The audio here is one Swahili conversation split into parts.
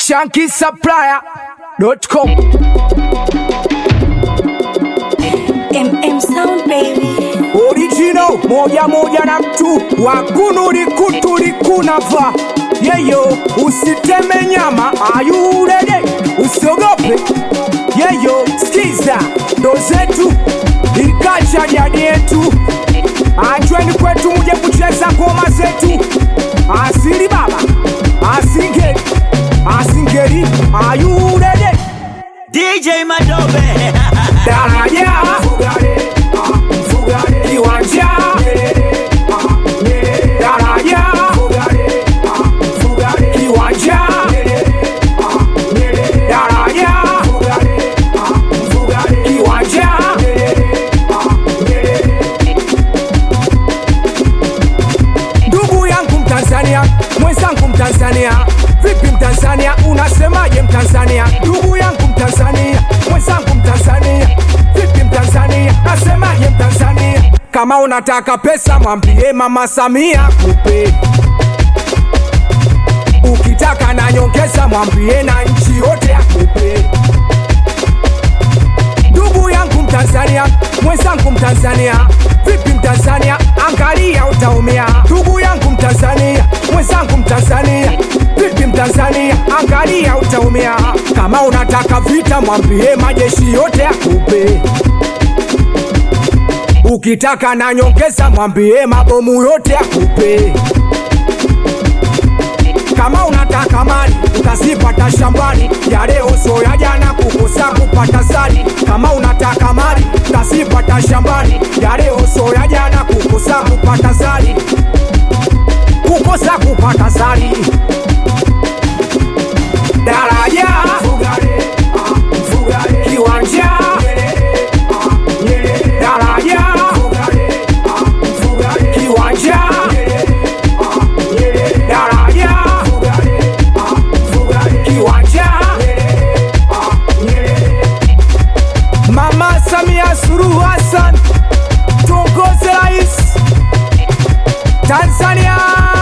shankisupplier.com MM Sound baby. original moja moja na mtu wakunuri kuturi kunava yeyo usiteme nyama ayurede usiogope yeyo skiza ndo zetu ikacha jadi yetu anjweni kwetu muje kucheza ngoma zetu asili baba asingeri asingeri ayurede DJ Madobe daraja kiwanja daraja kiwanja daraja kiwanja ndugu yangu mtanzania mwenzangu mtanzania vipi mtanzania unasemaje mtanzania ndugu yangu mtanzania mwenzangu mtanzania vipi mtanzania nasemaje mtanzania kama unataka pesa mwambie mama samia kupe ukitaka na nyongeza mwambie na nchi yote akupe ndugu yangu mtanzania mwenzangu mtanzania vipi mtanzania angalia utaumia ndugu yangu mtanzania mwenzangu mtanzania vipi mtanzania angalia utaumia kama unataka vita mwambie majeshi yote akupe ukitaka na nyongeza mwambie mabomu yote akupe kama unataka mali utazipata shambani ya leo so ya jana kukosa kupata sali kama unataka mali utazipata shambani ya leo so ya jana kukosa kupata sali kukosa kupata sali daraja kiwanja daraja kiwanja daraja kiwanja mama samia suluhu hassan tuongoze rais tanzania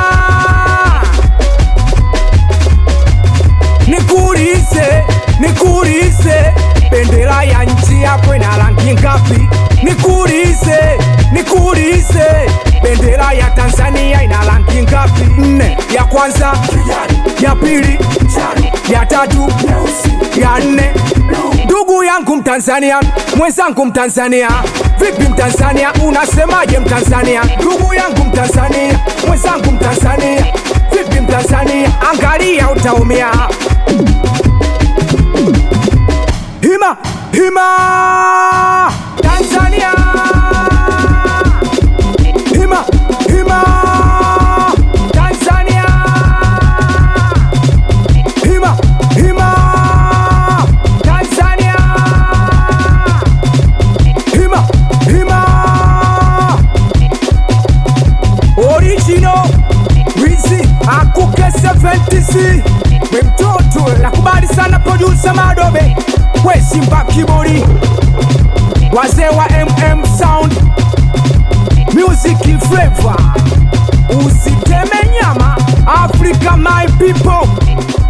nikuulize nikuulize bendera ya nchi yako ina rangi ngapi nikuulize nikuulize bendera ya tanzania ina rangi ngapi nne ya kwanza ya pili ya tatu ya nne ndugu yangu mtanzania mwenzangu mtanzania vipi mtanzania unasemaje mtanzania ndugu yangu mtanzania mwenzangu mtanzania vipi mtanzania angalia utaumia hima hima tanzania hima hima tanzania hima hima tanzania hima hima original wizi akuke 70 we mtoto nakubali sana producer madobe we simba kibori wazee wa mm sound music flavor usiteme nyama africa my people